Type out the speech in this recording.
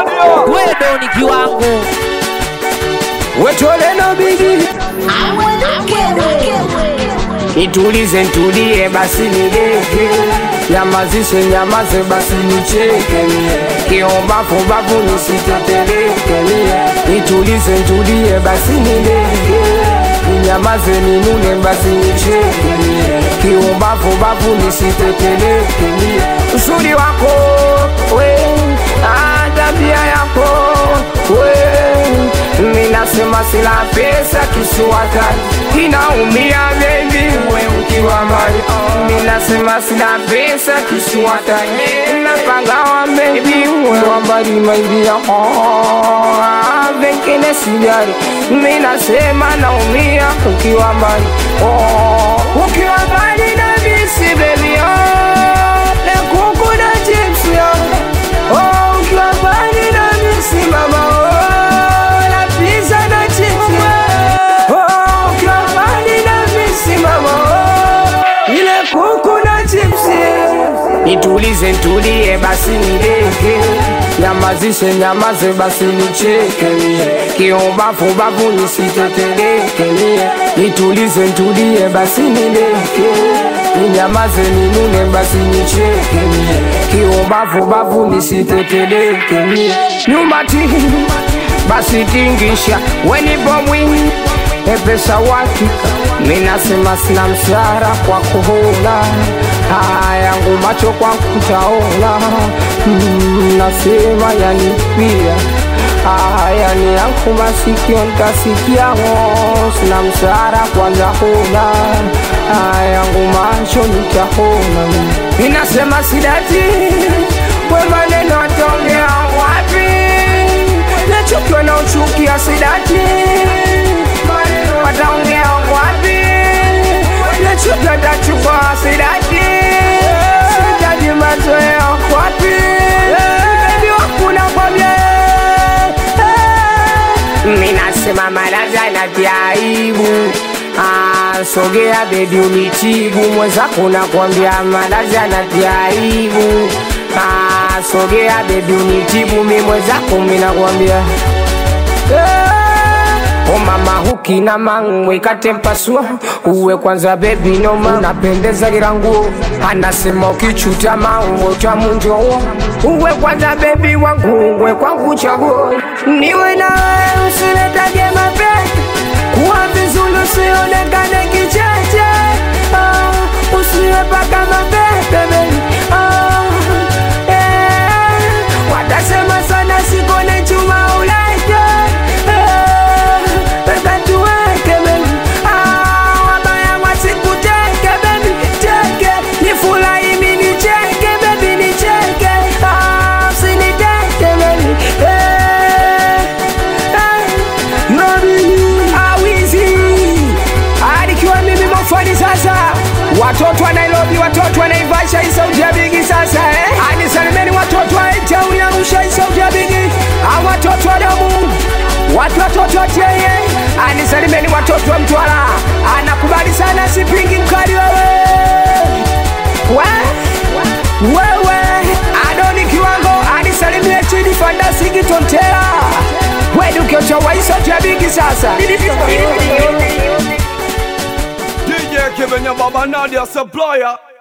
wedo ni kiwango wetoleno bigi nitulize ntulie basi nideke nyamazishe nyamaze basi nicheke mie kiombafubavu nisiteteleke mie nitulize ntulie basi nideke ninyamaze ninune basi nicheke mie kiombafubavu nisiteteleke mie uzuri wako we ah, tabia yako we minasema sila pesa kisuwatani inaumia bebi we ukiwa mbali minasema sila pesa kisuwatani napagawa bebi we wambali maidia vengine sijari minasema naumia ukiwa mbali oh, ukiwa mbali na bisi bebi oh, lekuku na chips yo oh, ukiwa mbali na bisi mama oh, na pizza na chips yo oh, ukiwa mbali na bisi mama oh, ile kuku na chips nitulize ntulie basi nideke nyamazishe nyamaze basi nicheke mie kiombafubavu nisiteteleke mie nitulize ntulie basi nideke ninyamaze ninune basi nicheke mie kiombafubavu nisiteteleke mie nyumati basi tingisha wenipo mwingi epesa wakika minasema sina mshara kwa kuhula haya yangu macho kwa kutaona mm, nasema yanipia haya ni yangu masikio nkasikiamo sina mshara kwanza huna haya yangu macho nitahona minasema sidati we maneno ataongea wapi nachukiwa na uchukia sidati wataongea wapi nachukiwa tachukua sidati sitaji mazoea wapi bebi wakuna kwambia minasema malaza na vyaibu Ah, sogea bebi unitibu mwenzako nakwambia malaza na vyaibu Ah, sogea bebi unitibu mi mwenzako minakwambia O mama hukina mangwe katempasua uwe kwanza bebi noma unapendeza kila nguo anasema ukichuta maumbo tamunjoo uwe kwanza bebi wangu uwe kwangu chaguo niwe nawe usiletaje mapenzi kuwa vizuri usionekane kicheche ah, usiwe paka mapepe baby. ah, eh, watasema sana sikone chuma ulaje eh, pesa tuweke baby. ah, wabaya wasikuteke baby cheke nifurahi mimi nicheke baby nicheke ah, usiniteke baby eh, eh, awizi alikiwa mimi mofani sasa watoto wa nairobi watoto wa naivasha hii sauti ya bigi sasa eh? anisalimeni watoto wa tauni arusha hii sauti ya bigi au watoto wa damu watu watoto wa teye anisalimeni watoto wa mtwara anakubali sana sipingi mkali wewe we wewe adoni kiwango anisalimie chini fandasiki tontera wedukiocha waisauti ya bigi sasa DJ Kevin, your Baba Nadia supplier.